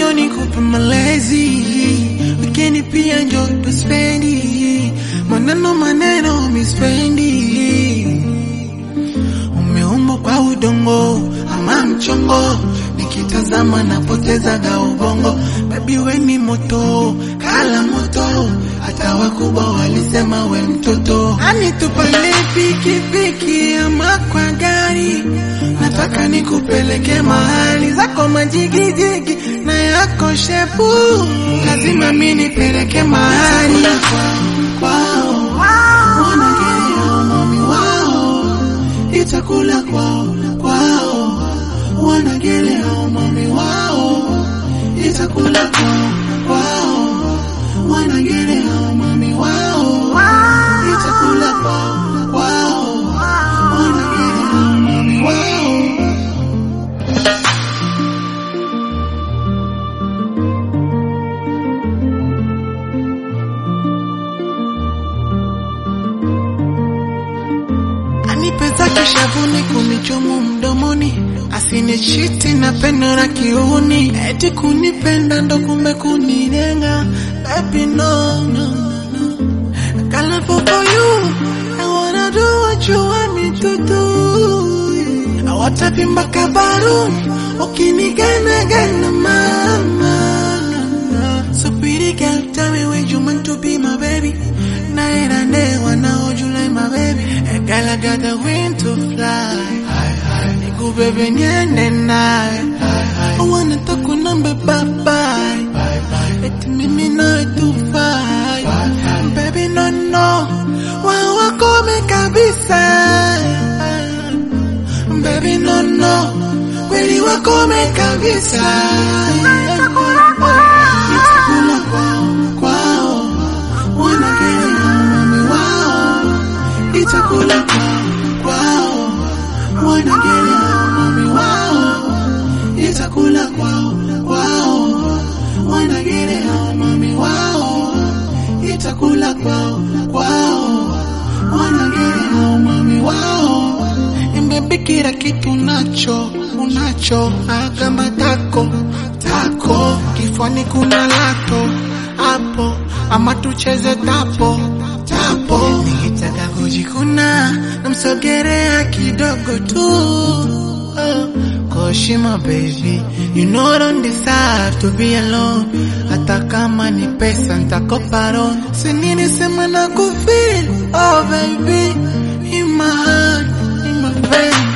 njo nikupe malezi, wikendi pia njo tuspendi, maneno maneno mispendi. Umeumbwa kwa udongo ama mchongo, nikitazama napotezaga ubongo. Baby we ni moto, kala moto, hata wakubwa walisema we mtoto. Ani tupande pikipiki ama kwa gari, nataka nikupeleke mahali zako majigijigi na yako shepu, lazima mi nipeleke mahali kwao, wanagerea mami wao itakula kwao kwao, wanagerea mami wao itakula kwao kwao, wanagerea mami wao itakula kwao kwao, wanagerea mami wao anipeza kishavuni kunichumu mdomoni asinichiti na pendo la kiuni eti kunipenda ndo kumbe kunilenga baby no, no, no, no. Colorful for you I wanna do what you want me to do awatapimba kabaruni ukinigana gana mama So pretty girl, tell me when you meant to be my baby. Night and day, one now you like my baby. A girl, I got the wind to fly. Niku baby, niende naye. I wanna talk with number bye bye. Eti mimi nawe tufai. Baby, no no. Wao wakome kabisa. Baby, no no. Kweli wakome kabisa. Itakula kwao, kwao. Wanagerea mami wao. Itakula kwao, kwao. Wanagerea mami wao. Itakula kwao, kwao. Wanagerea mami wao. Itakula kwao, kwao. Wanagerea mami wao. Baby, kila kitu unacho unacho, agamba tako tako, kifani kuna lato hapo, ama tucheze tapo tapo. Nikitaka kujikuna namsogerea kidogo tu oh. Koshima baby, you know I don't deserve to be alone. Hata kama ni pesa nitakopa loan. Si nini sema na kufeel, oh baby, in my heart, in my veins.